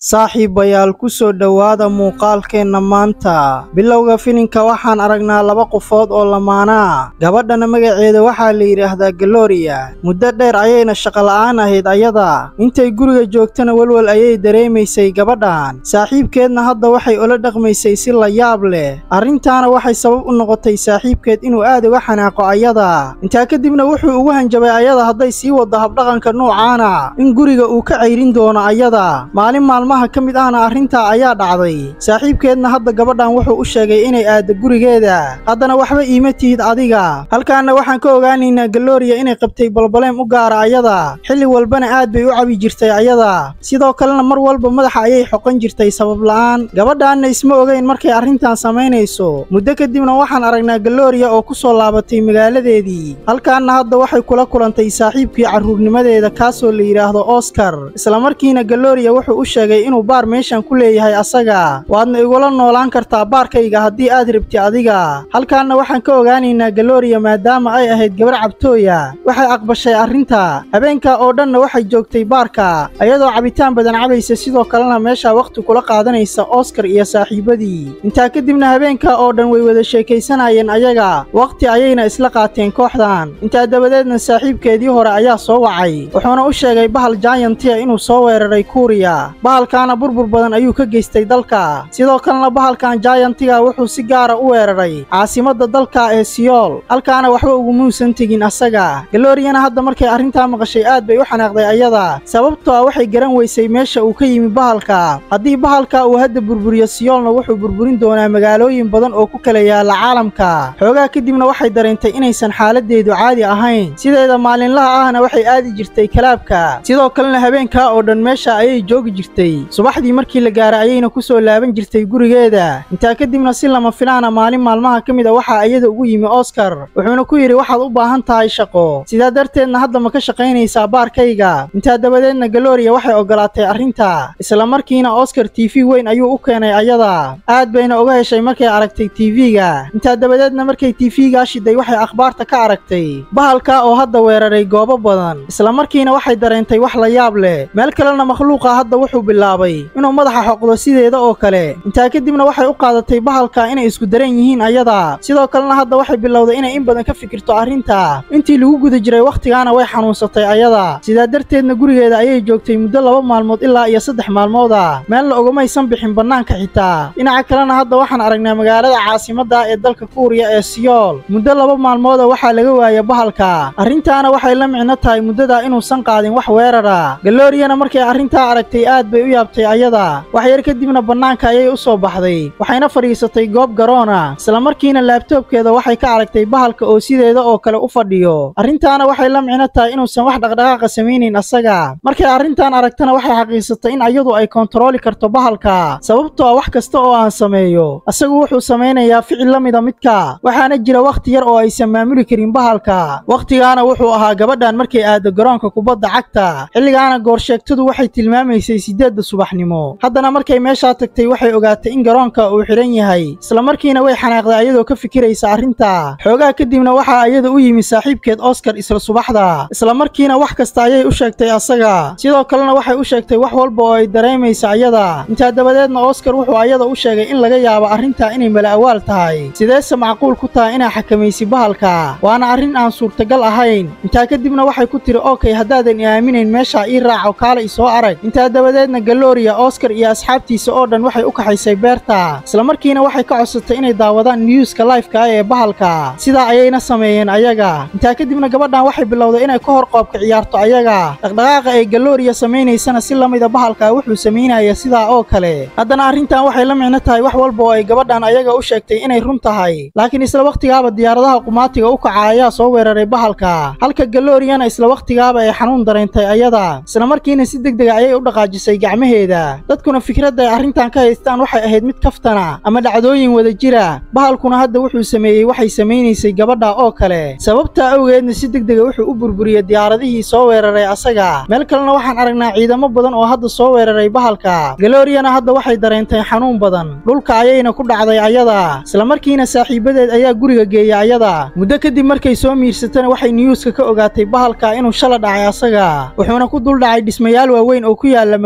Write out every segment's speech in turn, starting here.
saaxiibayaal ku soo dhowaada muuqaalkeenna maanta bilowga filinka waxaan aragnaa laba qofood oo lamaanaa gabadhana magaceeda waxaa la yidhaahdaa galoriya muddo dheer ayayna shaqola'aan ahayd ayada intay guriga joogtana welwel ayay dareemaysay gabadhan saaxiibkeedna hadda waxay ula dhaqmaysay si la yaab leh arrintaana waxay sabab u noqotay saaxiibkeed inuu aad uga xanaaqo ayada intaa kadibna wuxuu ugu hanjabay ayada hadday sii waddo habdhaqanka nuucaana in guriga uu ka cayrin doono ayada maalin maalmaha ka mid ahna arrintaa ayaa dhacday saaxiibkeedna hadda gabadhan wuxuu u sheegay inay aaddo gurigeeda haddana waxba iima tihid adiga halkaanna waxaan ka ogaanaynaa galoriya inay qabtay balbaleem u gaara ayada xilli walbana aad bay u cabi jirtay ayada sidoo kalena mar walba madaxa ayay xoqan jirtay sabab la'aan gabadhaanna isma ogeyn markay arrintan samaynayso muddo kadibna waxaan aragnaa galoriya oo ku soo laabatay magaaladeedii halkaanna hadda waxay kula kulantay saaxiibkii carruurnimadeeda kaasoo la yidhaahdo oskar islamarkiina galoriya wuxuu u sheegay inuu baar meeshan ku leeyahay asaga waadna igula noolaan kartaa baarkayga haddii aad rabti adiga halkaanna waxaan ka ogaanaynaa galoriya maadaama ay ahayd gabar cabtooya waxay aqbashay arrinta habeenka oo dhanna waxay joogtay baarka ayadoo cabitaan badan cabaysa sidoo kalena meesha wakhti kula qaadanaysa oskar iyo saaxiibadii intaa kadibna habeenka oo dhan way wada sheekaysanayeen ayaga wakhti ayayna isla qaateen kooxdan intaa dabadeedna saaxiibkeedii hore ayaa soo wacay wuxuuna u sheegay bahal jaayantiya inuu soo weeraray kuuriya bahalkaana burbur badan ayuu ka geystay dalka sidoo kalena bahalkan jaayantiga wuxuu si gaara u weeraray caasimadda dalka ee siyool halkaana waxba ugumuusan tegin asaga galoriyana hadda markay arrintaa maqashay aad bay u xanaaqday ayada sababtoo ah waxay garan weysay meesha uu ka yimi bahalka haddii bahalka uu hadda burburiyo siyoolna wuxuu burburin doonaa magaalooyin badan oo ku kala yaala caalamka xoogaa kadibna waxay dareentay inaysan xaaladeedu caadi ahayn sideeda maalinlaha ahna waxay aadi jirtay kalaabka sidoo kalena habeenkaa oo dhan meesha ayay joogi jirtay subaxdii markii la gaaray ayayna ku soo laaban jirtay gurigeeda intaa kadibna si lama filaana maalin maalmaha ka mid a waxaa iyada ugu yimi oskar wuxuuna ku yidhi waxaad u baahan tahay shaqo sidaa darteedna hadda ma ka shaqaynaysaa baarkayga intaa dabadeedna galoriya waxay ogolaatay arrinta islamarkiina oskar tv weyn ayuu u keenay ayada aad bayna uga heshay markay aragtay tv-ga intaa dabadeedna markay tv-gaa shiday waxay akhbaarta ka aragtay bahalka oo hadda weeraray goobo badan islamarkiina waxay dareentay wax la yaab leh meel kalena makhluuqa hadda wuxuu bilaabay inuu madaxa xoqdo sideeda oo kale intaa kadibna waxay u qaadatay bahalka inay isku daran yihiin ayada sidoo kalena hadda waxay bilowday inay in badan ka fikirto arrinta intii lagu guda jiray wakhtigaana way xanuunsatay ayada sidaa darteedna gurigeeda ayay joogtay muddo laba maalmood ilaa iyo saddex maalmooda meelna ogamaysan bixin bannaanka xitaa dhinaca kalena hadda waxaan aragnaa magaalada caasimadda ee dalka kuuriya ee siyool muddo laba maalmooda waxaa laga waaya bahalka arrintaana waxay la micno tahay muddadaa inuusan qaadin wax weerara galoriyana markay arrintaa aragtay aad bay u yaabtay ayada wax yar kadibna bannaanka ayay u soo baxday waxayna fadhiisatay goob garoona islamarkiina laabtoobkeeda waxay ka aragtay bahalka oo sideeda oo kale u fadhiyo arrintaana waxay la micno tahay inuusan wax dhaqdhaqaaqa samaynayn asaga markay arrintan aragtana waxay xaqiisatay in ayadu ay kontarooli karto bahalka sababtoo ah wax kasta oo aan sameeyo asagu wuxuu samaynayaa ficil la mida midka waxaana jira wakhti yar oo aysan maamuli karin bahalka wakhtigaana wuxuu ahaa gabadhan markay aado garoonka kubadda cagta xilligaana goorsheegtadu waxay tilmaamaysay siddeedda subaxnimo haddana markay meeshaa tagtay waxay ogaatay in garoonka uu xidhan yahay islamarkiina way xanaaqday ayadoo ka fikiraysa arrinta xoogaa kadibna waxaa iyada u yimi saaxiibkeed oskar isla subaxda islamarkiina wax kasta ayay u sheegtay asaga sidoo kalena waxay u sheegtay wax walba oo ay dareemaysa ayada intaa dabadeedna oskar wuxuu ayada u sheegay in laga yaabo arrintaa inay mala'awaal tahay sideese macquul ku tahay inaa xakamaysi bahalka waana arrin aan suurtagal ahayn intaa kadibna waxay ku tiri okey haddaadan i aaminayn meesha ii raaco kaala isoo arag intaa dabadeedna galoriya oskar iyo asxaabtiisa oo dhan waxay u kaxaysay beerta islamarkiina waxay ka codsatay inay daawadaan niyuuska lifeka ee bahalka sidaa ayayna sameeyeen ayaga intaa kadibna gabadhan waxay bilowday inay ka hor qoobka ciyaarto ayaga dhaqdhaqaaqa ay galoriya samaynaysana si la mida bahalka wuxuu samaynaya sidaa oo kale haddana arrintan waxay la micno tahay wax walba oo ay gabadhan ayaga u sheegtay inay run tahay laakiin isla wakhtigaaba diyaaradaha qumaatiga u kaca ayaa soo weeraray bahalka halka galoriyana isla wakhtigaaba ay xanuun dareentay ayada islamarkiina si deg dega ayay u dhaqaajisay gacmaheeda dadkuna fikradda ay arrintan ka haystaan waxay ahayd mid kaftana ama dhacdooyin wada jira bahalkuna hadda wuxuu sameeyey waxay samaynaysay gabadha oo kale sababtaa awgeedna si deg dega wuxuu u burburiyey diyaaradihii soo weeraray asaga meel kalena waxaan aragnaa ciidamo badan oo hadda soo weeraray bahalka galoriyana hadda waxay dareentay xanuun badan dhulka ayayna ku dhacday ayada islamarkiina saaxiibadeed ayaa guriga geeyay ayada muddo kadib markay soo miirsatana waxay niyuuska ka ogaatay bahalka inuu shala dhacay asaga wuxuuna ku dul dhacay dhismayaal waaweyn oo ku yaala magaalada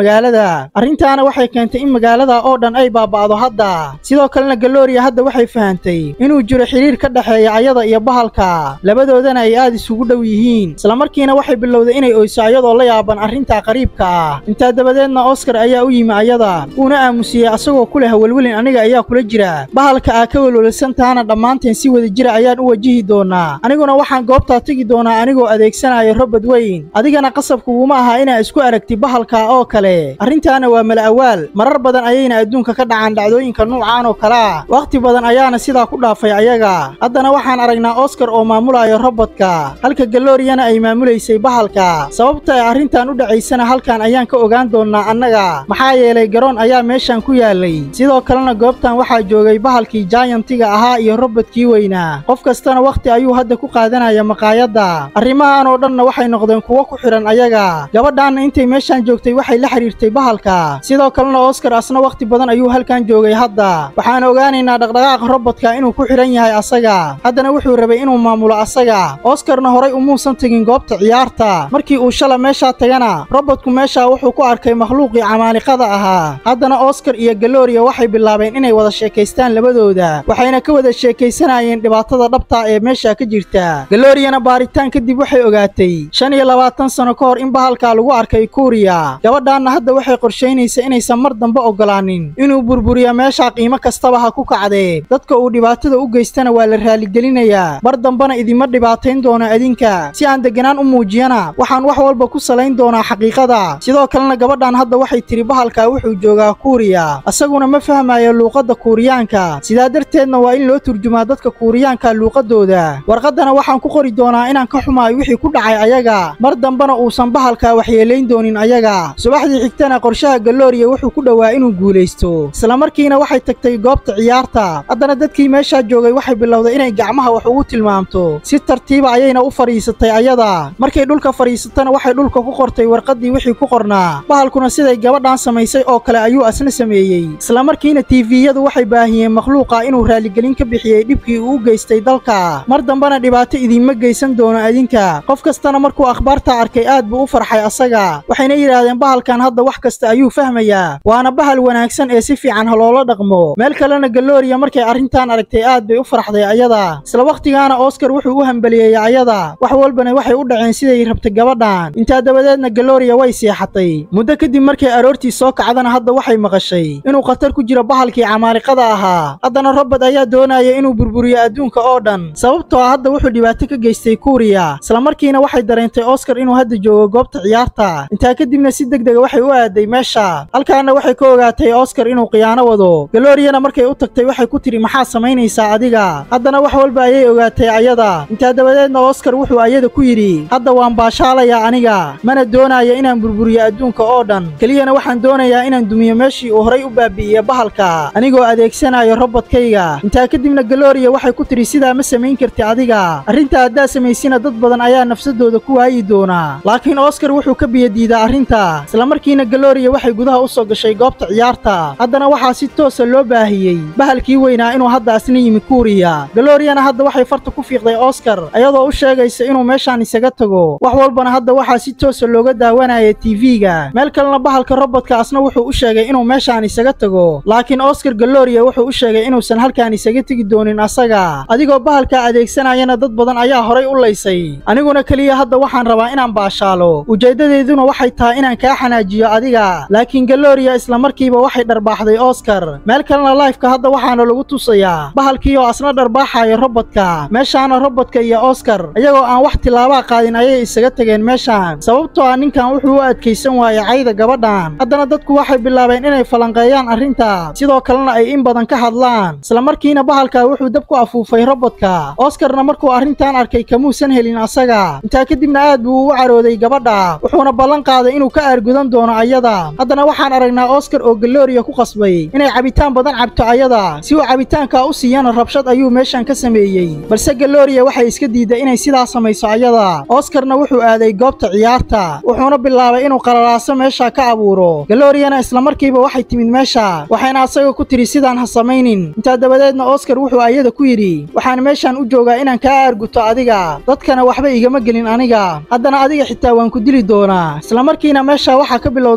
magaalada arrintaana waxay keentay in magaalada oo dhan ay baaba'do hadda sidoo kalena galooriya hadda waxay fahantay inuu jiro xiriir ka dhexeeya ayada iyo bahalka labadoodana ay aad isugu dhow yihiin islamarkiina waxay bilowday inay oyso ayadoo la yaaban arrintaa qariibka ah intaa dabadeedna oskar ayaa u yimi ayada uuna aamusiyey asagoo ku leh welwelin aniga ayaa kula jira bahalka aa ka welwelsantaana dhammaanteen si wada jira ayaan u wajihi doonaa aniguna waxaan goobtaa tegi doonaa anigoo adeegsanaya robad weyn adigana qasabkuguma aha inaa isku aragti bahalka oo kale arrintaana waa mala awaal marar badan ayayna adduunka ka dhacaan dhacdooyinka nuucaan oo kalea wakhti badan ayaana sidaa ku dhaafay ayaga haddana waxaan aragnaa oskar oo maamulaya robodka halka galooriyana ay maamulaysay bahalka sababta ay arrintan u dhacaysana halkan ayaan ka ogaan doonnaa annaga maxaa yeelay garoon ayaa meeshan ku yaalay sidoo kalena goobtan waxaa joogay bahalkii jaayantiga ahaa iyo robodkii weynaa qof kastana wakhti ayuu hadda ku qaadanaya maqaayadda arrimahan oo dhanna waxay noqdeen kuwo ku xidhan ayaga gabadhaanna intay meeshan joogtay waxay la xidhiirtay bahalka sidoo kalena oskar asna wakhti badan ayuu halkan joogay hadda waxaan ogaanaynaa dhaqdhaqaaqa robodka inuu ku xidhan yahay asaga haddana wuxuu rabay inuu maamulo asaga oskarna horay umuusan tegin goobta ciyaarta markii uu shala meeshaa tagana robodku meeshaa wuxuu ku arkay makhluuqii camaaliqada ahaa haddana oskar iyo galooriya waxay bilaabeen inay wada sheekaystaan labadooda waxayna ka wada sheekaysanayeen dhibaatada dhabta ee meesha ka jirta galooriyana baaritaan kadib waxay ogaatay shan iyo labaatan sano ka hor in bahalkaa lagu arkay kuuriya gabadhaanna hadda waxay qorshaynaysa inaysan mar dambe oggolaanin inuu burburiya meeshaa qiimo kastaba ha ku kacdee dadka uu dhibaatada u geystana waa la raaligelinayaa mar dambena idima dhibaatayn doona adinka si aan deganaan u muujiyana waxaan wax walba ku salayn doonaa xaqiiqada sidoo kalena gabadhan hadda waxay tiri bahalkaa wuxuu joogaa kuuriya asaguna ma fahmayo luuqadda kuuriyaanka sidaa darteedna waa in loo turjumaa dadka kuuriyaanka luuqadooda warqaddana waxaan ku qori doonaa inaan ka xumaayo wixii ku dhacay ayaga mar dambena uusan bahalkaa waxyeelayn doonin ayaga subaxdii xigtana qorshaha galooriya wuxuu ku dhowaa inuu guulaysto islamarkiina waxay tagtay goobta ciyaarta haddana dadkii meeshaa joogay waxay bilowday inay gacmaha wax ugu tilmaamto si tartiiba ayayna u fadhiisatay ayada markay dhulka fadhiisatana waxay dhulka ku qortay warqaddii wixii ku qornaa bahalkuna siday gabadhan samaysay oo kale ayuu asna sameeyey islamarkiina tiifiyadu waxay baahiyeen makhluuqa inuu raaligelin ka bixiyey dhibkii uu u geystay dalka mar dambena dhibaato idiinma geysan doono adinka qof kastana markuu akhbaartaa arkay aad buu u farxay asaga waxayna yidhaahdeen bahalkan hadda wax kasta ayuu fahmayaa waana bahal wanaagsan ee si fiican ha loola dhaqmo meel kalena galooriya markay arrintan aragtay aad bay u farxday ayada isla wakhtigaana oskar wuxuu u hambaliyeeyey ayada wax walbana waxay u dhaceen siday rabtay gabadhan intaa dabadeedna galooriya way seexatay muddo kadib markay aroortii soo kacdana hadda waxay maqashay inuu khatar ku jiro bahalkii camaaliqada ahaa haddana robert ayaa doonaya inuu burburiyo adduunka oo dhan sababtoo ah hadda wuxuu dhibaato ka geystay kuuriya islamarkiina waxay dareentay oskar inuu hadda joogo goobta ciyaarta intaa kadibna si deg dega waxay u aaday meesha halkaana waxay ka ogaatay oskar inuu khiyaano wado galooriyana markay u tagtay waxay ku tidhi maxaa samaynaysaa adiga haddana wax walba ayay ogaatay ayada intaa dabadeedna oskar wuxuu ayada ku yidhi hadda waan baashaalayaa aniga mana doonaya inaan burburiyo adduunka oo dhan keliyana waxaan doonayaa inaan dumiyo meeshii uu horay u baabi'iye bahalka anigoo adeegsanayo robodkayga intaa kadibna galooriya waxay ku tidhi sidaa ma samayn karti adiga arrintaa haddaa samaysina dad badan ayaa nafsadooda ku waayi doonaa laakiin oskar wuxuu ka biyadiidaa arrinta islamarkiina galooriya waxay gudaha u soo gashay goobta ciyaarta haddana waxaa si toosa loo baahiyey bahalkii weynaa inuu hadda asna yimi kuuriya galooriyana hadda waxay farta ku fiiqday oskar ayadoo u sheegaysa inuu meeshaan isaga tago wax walbana hadda waxaa si toosa looga daawanaya tv-ga meel kalena bahalka robodka asna wuxuu u sheegay inuu meeshaan isaga tago laakiin oskar galooriya wuxuu u sheegay inuusan halkaan isaga tegi doonin asaga adigoo bahalkaa adeegsanayana dad badan ayaa horay u laysay aniguna keliya hadda waxaan rabaa inaan baashaalo ujeeddadeeduna waxay tahay inaan kaa xanaajiyo adiga laakiin galooriya islamarkiiba waxay dharbaaxday oskar meel kalena laifka hadda waxaana lagu tusayaa bahalkii oo asna dharbaaxaya robodka meeshaana robodka iyo oskar iyagoo aan wax tilaabaa qaadin ayay isaga tageen meeshaan sababtoo ah ninkan wuxuu u adkaysan waayey cayda gabadhan haddana dadku waxay bilaabeen inay falanqeeyaan arrinta sidoo kalena ay in badan ka hadlaan islamarkiina bahalka wuxuu dab ku afuufay robodka oskarna markuu arrintan arkay kamuusan helin asaga intaa kadibna aad buu u carooday gabadha wuxuuna ballan qaaday inuu ka aargudan doono ayada haddana waxaan aragnaa oskar oo galooriya ku qasbay inay cabitaan badan cabto ayada si uu cabitaanka u siiyana rabshad ayuu meeshan ka sameeyey balse galooriya waxay iska diiday inay sidaa samayso ayada oskarna wuxuu aaday goobta ciyaarta wuxuuna bilaabay inuu qalalaaso meesha ka abuuro galooriyana islamarkiiba waxay timid meesha waxayna asaga ku tidhi sidaan ha samaynin intaa dabadeedna oskar wuxuu ayada ku yidhi waxaan meeshan u joogaa inaan kaa aarguto adiga dadkana waxba igama gelin aniga haddana adiga xitaa waan ku dili doonaa islamarkiina meesha waxaa ka bilowday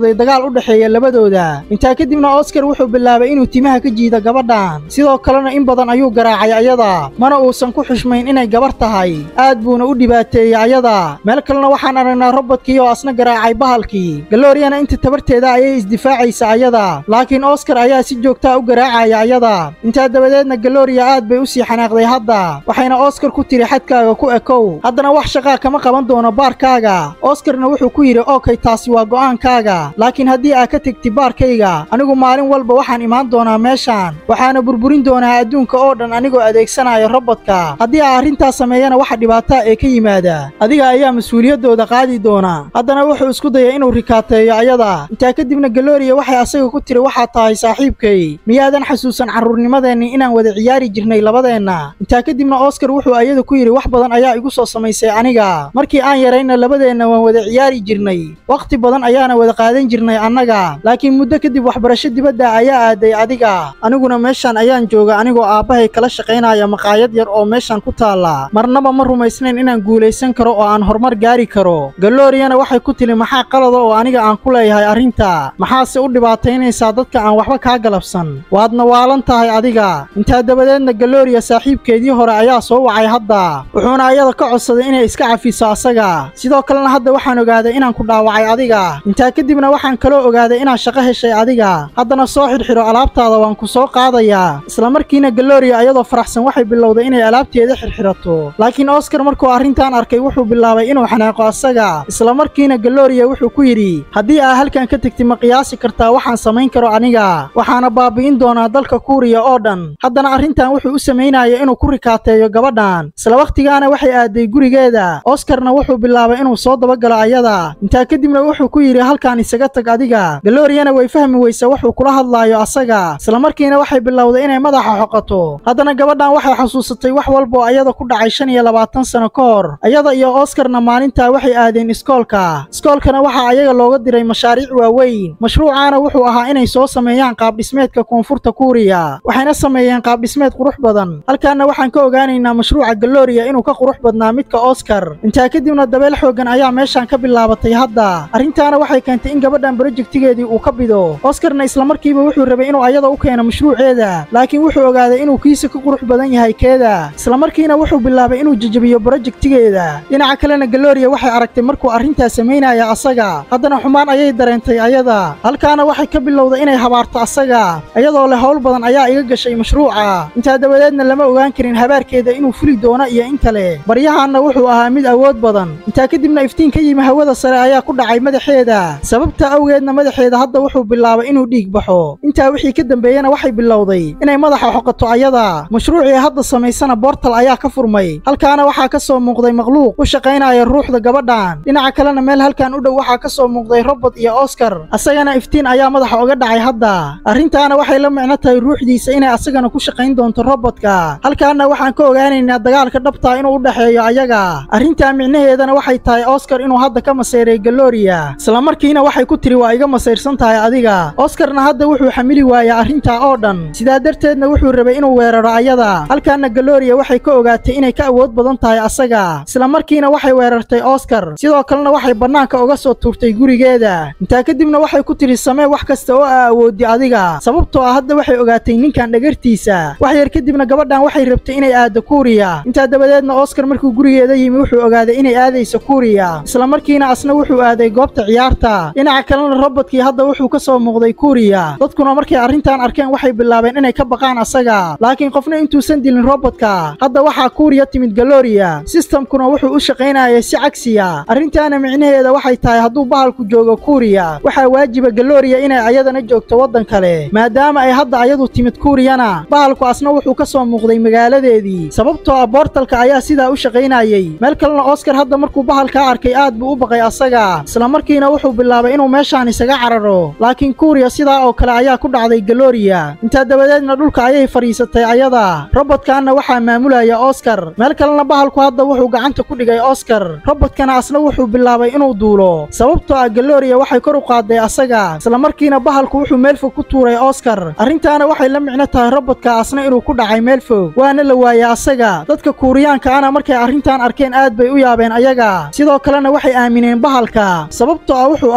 bilowday dagaal u dhexeeya labadooda intaa kadibna oskar wuxuu bilaabay inuu timaha ka jiido gabadhan sidoo kalena in badan ayuu garaacay ayada mana uusan ku xushmayn inay gabar tahay aad buuna u dhibaateeyey ayada meel kalena waxaan aragnaa robodkii oo asna garaacay bahalkii galooriyana inta tabarteeda ayay isdifaacaysa ayada laakiin oskar ayaa si joogtaa u garaacaya ayada intaa dabadeedna galooriya aad bay u sii xanaaqday hadda waxayna oskar ku tiri xadkaaga ku ekow haddana wax shaqaa kama qaban doono baarkaaga oskarna wuxuu ku yidhi okey taasi waa go'aankaaga laakiin haddii aad ka tegti baarkayga anigu maalin walba waxaan imaan doonaa meeshaan waxaana burburin doonaa adduunka oo dhan anigoo adeegsanaya robodka haddii aa arrintaas sameeyana waxa dhibaataa ee ka yimaada adiga ayaa mas-uuliyaddooda qaadi doona haddana wuxuu isku dayay inuu rikaateeyo ayada intaa kadibna galooriya waxay asaga ku tiri waxaad tahay saaxiibkay miyaadan xasuusan carruurnimadeenni inaan wada ciyaari jirnay labadeenna intaa kadibna oskar wuxuu ayada ku yidhi wax badan ayaa igu soo samaysay aniga markii aan yarayna labadeenna waan wada ciyaari jirnay wakhti badan ayaana wada qaadan jirnay annaga laakiin muddo kadib waxbarasho dibadda ayaa aaday adiga aniguna meeshaan ayaan jooga anigoo aabbahay kala shaqaynaya maqaayad yar oo meeshaan ku taalla marnaba ma rumaysnayn inaan guulaysan karo oo aan horumar gaari karo galooriyana waxay ku tili maxaa qalada oo aniga aan ku leeyahay arrinta maxaase u dhibaataynaysaa dadka aan waxba kaa galabsan waadna waalan tahay adiga intaa dabadeedna galooriya saaxiibkeedii hore ayaa soo wacay hadda wuxuuna ayada ka codsaday inay iska cafiso asaga sidoo kalena hadda waxaan ogaaday inaan ku dhaawacay adiga intaa kadibna waxaan kaloo ogaaday inaad shaqo heshay adiga haddana soo xidhxidho alaabtaada waan ku soo qaadayaa islamarkiina galooriya ayadoo faraxsan waxay bilowday inay alaabteeda xidhxidhato laakiin oskar markuu arrintan arkay wuxuu bilaabay inuu xanaaqo asaga islamarkiina galooriya wuxuu ku yidhi haddii aa halkan ka tegti ma qiyaasi kartaa waxaan samayn karo aniga waxaana baabi'in doonaa dalka kuuriya oo dhan haddana arrintan wuxuu u samaynaya inuu ku rikaateeyo gabadhan isla wakhtigaana waxay aaday gurigeeda oskarna wuxuu bilaabay inuu soo dabagalo ayada intaa kadibna wuxuu ku yidhi halkaan isaga tag adiga galooriyana way fahmi weysa wuxuu kula hadlaayo asaga islamarkiina waxay bilowday inay madaxa xoqato haddana gabadhan waxay xasuusatay wax walbaoo ayada ku dhacay shan iyo labaatan sano ka hor ayada iyo oskarna maalintaa waxay aadeen iskoolka iskoolkana waxaa ayaga looga diray mashaariic waaweyn mashruucaana wuxuu ahaa inay soo sameeyaan qaabdhismeedka koonfurta kuuriya waxayna sameeyeen qaabdhismeed qurux badan halkaana waxaan ka ogaanaynaa mashruuca galooriya inuu ka qurux badnaa midka oskar intaa kadibna dabeel xooggan ayaa meeshaan ka bilaabatay hadda arrintaana waxay keentay in gabadhan brojektigeedii uu ka bido oskarna islamarkiiba wuxuu rabay inuu ayada u keeno mashruuceeda laakiin wuxuu ogaaday inuu kiisa ka qurux badan yahay keeda islamarkiina wuxuu bilaabay inuu jejebiyo brojektigeeda dhinaca kalena galooriya waxay aragtay markuu arrintaas samaynaya asaga haddana xumaan ayay dareentay ayada halkaana waxay ka bilowday inay habaarto asaga iyadoo leh howl badan ayaa iga gashay mashruuca intaa dabadeedna lama ogaan karin habaarkeeda inuu fuli doono iyo in kale baryahaanna wuxuu ahaa mid awood badan intaa kadibna iftiin ka yimi hawada sare ayaa ku dhacay madaxeeda sababta awgeedna madaxeeda hadda wuxuu bilaabay inuu dhiig baxo intaa wixii ka dambeeyena waxay bilowday inay madaxa xoqato ayada mashruucii hadda samaysana boortal ayaa ka furmay halkaana waxaa ka soo muuqday makhluuq u shaqaynaya ruuxda gabadhan dhinaca kalena meel halkan u dhow waxaa ka soo muuqday robot iyo oskar asagana iftiin ayaa madaxa oga dhacay hadda arrintaana waxay la micno tahay ruuxdiisa inay asagana ku shaqayn doonto robodka halkaana waxaan ka ogaanaynaa dagaalka dhabtaa inuu u dhexeeyo ayaga arrintaa micnaheedana waxay tahay oskar inuu hadda ka maseyray galooriya islamarkiina waxay ku tiri waa iga masayrsan tahay adiga oskarna hadda wuxuu xamili waayay arrintaa oo dhan sidaa darteedna wuxuu rabay inuu weeraro ayada halkaana galooriya waxay ka ogaatay inay ka awood badan tahay asaga islamarkiina waxay weerartay oskar sidoo kalena waxay bannaanka uga soo tuurtay gurigeeda intaa kadibna waxay ku tiri samee wax kasta oo aa awoodi adiga sababtoo ah hadda waxay ogaatay ninkan dhagartiisa wax yar kadibna gabadhan waxay rabtay inay aado kuuriya intaa dabadeedna oskar markuu gurigeeda yimi wuxuu ogaaday inay aadayso kuuriya islamarkiina asna wuxuu aaday goobta ciyaarta dhinaca kalena robodkii hadda wuxuu ka soo muuqday kuuriya dadkuna markay arrintan arkeen waxay bilaabeen inay ka baqaan asaga laakiin qofna intuusan dilin robodka hadda waxaa kuuriya timid galooriya sistamkuna wuxuu u shaqaynayay si cagsiya arrintaana micnaheeda waxay tahay hadduu bahalku joogo kuuriya waxaa waajiba galooriya inay ayadana joogto waddan kale maadaama ay hadda ayadu timid kuuriyana bahalku asna wuxuu ka soo muuqday magaaladeedii sababtoo ah boortalka ayaa sidaa u shaqaynayay meel kalena oskar hadda markuu bahalkaa arkay aad buu u baqay asaga islamarkiina wuxuu bilaabay inuu meeshaan isaga cararo laakiin kuuriya sidaa oo kale ayaa ku dhacday galooriya intaa dabadeedna dhulka ayay fadhiisatay ayada robodkaanna waxaa maamulaya oskar meel kalena bahalku hadda wuxuu gacanta ku dhigay oskar robodkana asna wuxuu bilaabay inuu duulo sababtoo ah galooriya waxay kor u qaaday asaga islamarkiina bahalku wuxuu meel fog ku tuuray oskar arrintaana waxay la micno tahay robodka asna inuu ku dhacay meel fog waana la waayay asaga dadka kuuriyaanka ana markay arrintan arkeen aad bay u yaabeen ayaga sidoo kalena waxay aamineen bahalka sababtoo ah wuxuu ahaa makhluuq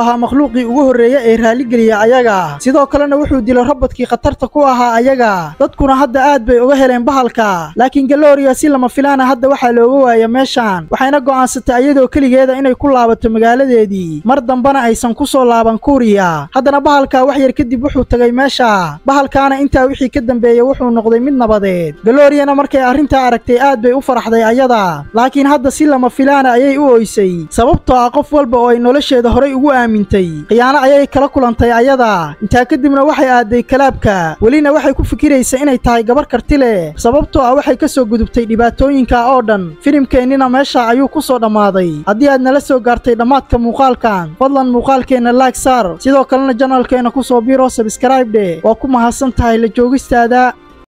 makhluuqii ugu horreeya ee raaligeliya ayaga sidoo kalena wuxuu dilay robodkii khatarta ku ahaa ayaga dadkuna hadda aad bay uga heleen bahalka laakiin galooriya si lama filaana hadda waxaa looga waaya meeshan waxayna go'aansatay ayadoo keligeeda inay ku laabato magaaladeedii mar dambena aysan ku soo laaban kuuriya haddana bahalka wax yar kadib wuxuu tegay meesha bahalkaana intaa wixii ka dambeeyey wuxuu noqday mid nabadeed galooriyana markay arrintaa aragtay aad bay u faraxday ayada laakiin hadda si lama filaana ayay u oysay sababtoo ah qof walba oo ay nolosheeda horay ugu aamintay khiyaano ayay kala kulantay ayada intaa kadibna waxay aaday kalaabka welina waxay ku fikiraysa inay tahay gabar karti leh sababtoo ah waxay ka soo gudubtay dhibaatooyinka oo dhan filimkeennina meesha ayuu ku soo dhammaaday haddii aad nala soo gaartay dhammaadka muuqaalkan fadlan muuqaalkeenna laag saar sidoo kalena janalkeenna ku soo biro sabskraibdhe waa ku mahadsan tahay la joogistaada